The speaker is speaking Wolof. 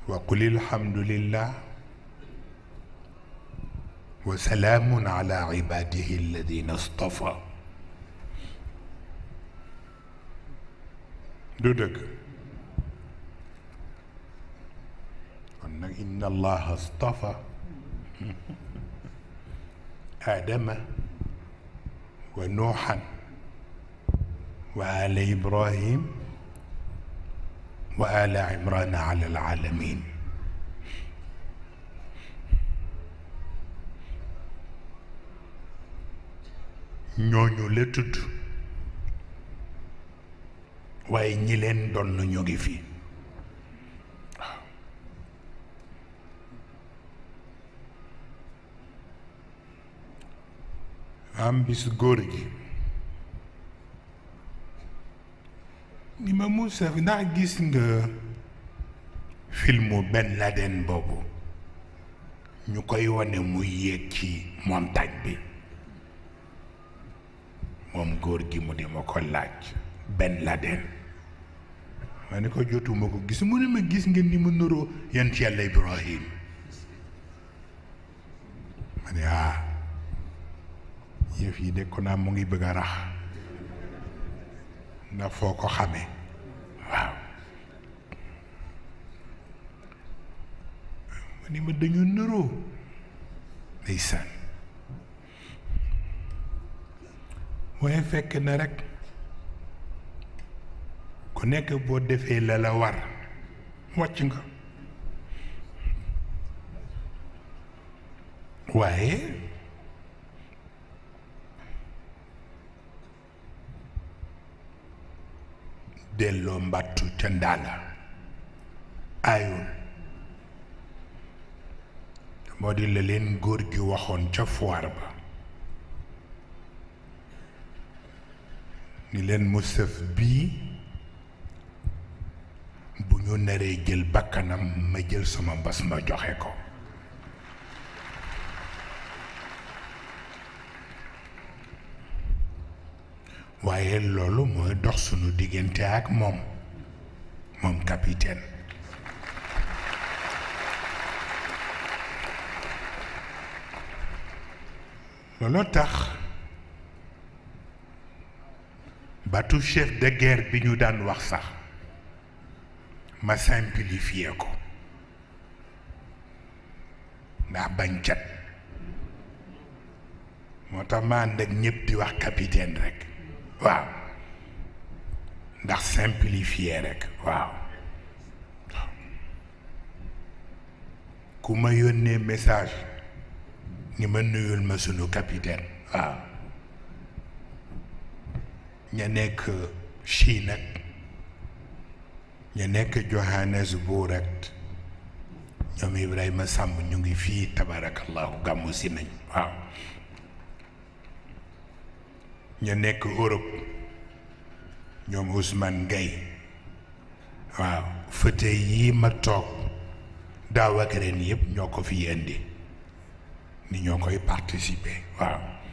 وقل الحمد لله وسلام على عباده الذين اصطفى du dëgg kon nag inna allaha astafa aadama wa nuuxan wa ala ibrahim wa ala imrana ala alalamin ñooñu la tudd waaye ñi leen doon na ñu ngi fi waaw am bis góor gi ni ma Moussa ndax gis nga filmu Ben Laden boobu ñu koy wane muy yéeg ci montagne bi moom góor gi mu di ma ko laaj Ben Laden ma ne ko jotuma ko gis mu ne ma gis ngeen ni mu nuroo yonent yàlla Ibrahim ma ne ah yëf yi de ko naa mu ngi bëgg a rax ndax foo ko xamee waaw ma ni ma dañu nuroo ndeysaan waaye fekk na rekk ku nekk boo defee la la war wàcc nga waaye delloo mbattu ca ndaala aayul moo di la leen góor gi waxoon ca foire ba ni leen mu sëf bii bu ñu naree jël bakkanam ma jël sama mbas ma joxe ko waaye loolu mooy dox sunu diggante ak moom moom capitaine looloo tax bateau chef de guerre bi ñu daan wax sax ma simplifier ko ndax bañ cat moo tax ma ànd ak ñëpp di wax capitaine rek waaw ndax simplifier rek waaw ku ma yónnee message ni ma nuyul ma sunu capitaine waaw ña nekk Chine ak ña nekk Johannesburg ak ñoom Ibrahima Samb ñu ngi fii tabarakallahu gàmmu si nañ waaw ñu nekk Europe ñoom Ousmane Gueye waaw fëte yii ma toog daaw ak ren yëpp ñoo ko fi indi ni ñoo koy participer waaw